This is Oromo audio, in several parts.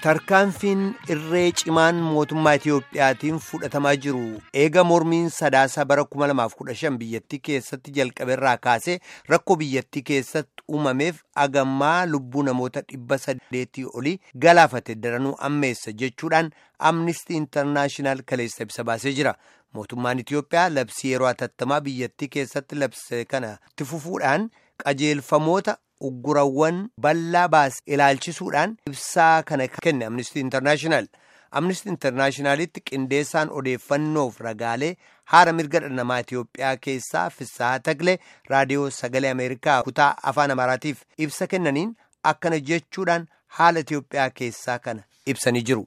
Tarkaanfiin irree cimaan mootummaa Itiyoophiyaatiin fudhatamaa jiru eega mormiin sadaasa bara 2015 biyyattii keessatti jalqabeerraa kaasee rakkoo biyyattii keessatti uumameef agammaa lubbuu namoota dhibba saddeetii olii galaafate daranuu ammeessa jechuudhaan amnistii intarnaashinaal kaleessa ibsa baasee jira. Mootummaan Itiyoophiyaa labsii yeroo atattamaa biyyattii keessatti labse kana itti fufuudhaan qajeelfamoota uggurawwan bal'aa baase ilaalchisuudhaan ibsaa kana kenne amnistii intarnaashinaal. Amnistii intarnaashinaalitti qindeessaan odeeffannoof ragaalee haala mirga dhala namaa Itiyoophiyaa keessaa Fissahaa Tagle raadiyoo sagalee Ameerikaa kutaa afaan Amaaraatiif ibsa kennaniin akkana jechuudhaan haala Itiyoophiyaa keessaa kana ibsanii jiru.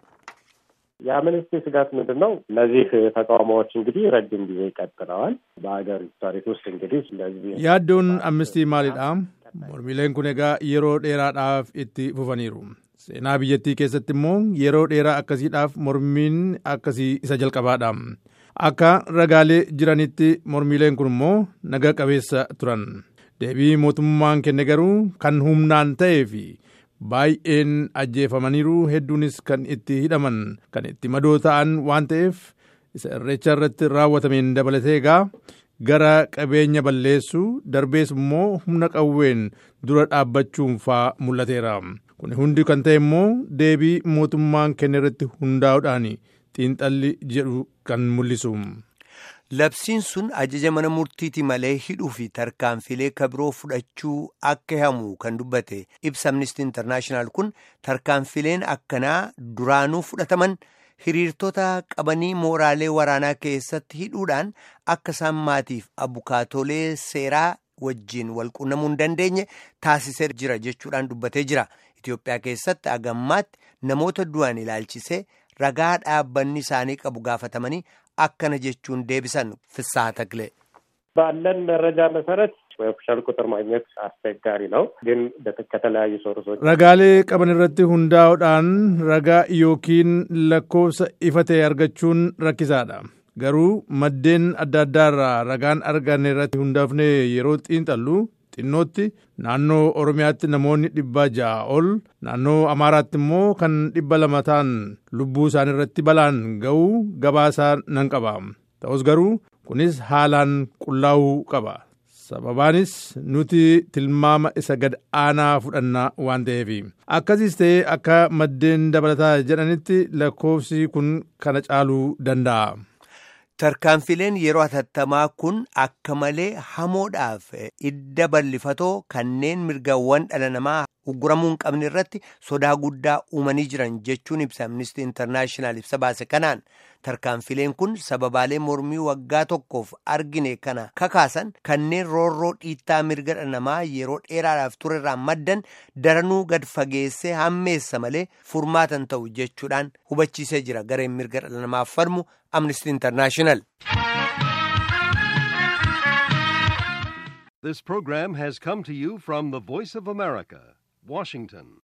የአምነስቲ ስጋት ምንድን ነው? እነዚህ ተቃውሞዎች እንግዲህ ረጅም ጊዜ ቀጥለዋል። በሀገሪቱ ታሪክ ውስጥ እንግዲህ እንደዚህ yaaddoon amnistii maalidha mormiileen kun egaa yeroo dheeraadhaaf itti fufaniiru seenaa biyyattii keessatti immoo yeroo dheeraa akkasiidhaaf mormiin akkasii isa jalqabaadha akka ragaalee jiranitti mormiileen kun immoo naga qabeessa turan deebii mootummaan kenne garuu kan humnaan ta'ee fi baay'een ajjeefamaniiru hedduunis kan itti hidhaman kan itti madoo ta'an waan ta'eef isa irreecha irratti raawwatameen dabalatee egaa gara qabeenya balleessuu darbees immoo humna qawween dura dhaabbachuun faa mul'ateera kun hundi kan ta'e immoo deebii mootummaan kenne irratti hundaa'uudhaan xiinxalli jedhu kan mul'isu. Labsiin sun ajaja mana murtiiti malee hidhuu fi tarkaanfilee kabiroo fudhachuu akka hamu kan dubbate ibsa amnistii intarnaashinaal kun tarkaanfileen akkanaa duraanuu fudhataman hiriirtota qabanii mooraalee waraanaa keessatti hidhuudhaan akka isaan maatiif abukaatolee seeraa wajjiin walqunnamuu hin dandeenye taasisee jira jechuudhaan dubbatee jira. Itoophiyaa keessatti agammaatti namoota du'an ilaalchisee ragaa dhaabbanni isaanii qabu gaafatamanii akkana jechuun deebisan ፍስሐ ተክሌ ባለን መረጃ መሰረት ኦፊሻል ቁጥር ማግኘት አስቸጋሪ ነው፣ ግን ከተለያዩ ሶርሶች ragaalee qaban irratti hundaa'uudhaan ragaa yookiin lakkoofsa ifa ta'e argachuun rakkisaadha garuu maddeen adda addaarraa ragaan arganne irratti hundaafne yeroo xiinxallu xinnootti naannoo oromiyaatti namoonni dhibba ja'a ol naannoo amaaraatti immoo kan dhibba lama ta'an lubbuu isaanii irratti balaan ga'uu gabaasaa nan qaba ta'us garuu kunis haalaan qullaa'uu qaba sababaanis nuti tilmaama isa gad aanaa fudhannaa waan ta'eef akkasiis ta'ee akka maddeen dabalataa jedhanitti lakkoofsi kun kana caaluu danda'a. Tarkaanfileen yeroo hatattamaa kun akka malee hamoodhaaf idda bal'ifatoo kanneen mirgawwan dhala namaa ugguramuu hin qabne irratti sodaa guddaa uumanii jiran jechuun ibsa amnistii intarnaashinaal ibsa baase kanaan tarkaanfileen kun sababaalee mormii waggaa tokkoof argine kana kakaasan kanneen roorroo dhiittaa mirga dhala namaa yeroo dheeraadhaaf turerraan maddan daranuu gad fageessee hammeessa malee furmaatan ta'u jechuudhaan hubachiisee jira gareen mirga dhala namaaf falmu amnistii intarnaashinaal. This program has come to you from the Voice of America, Washington.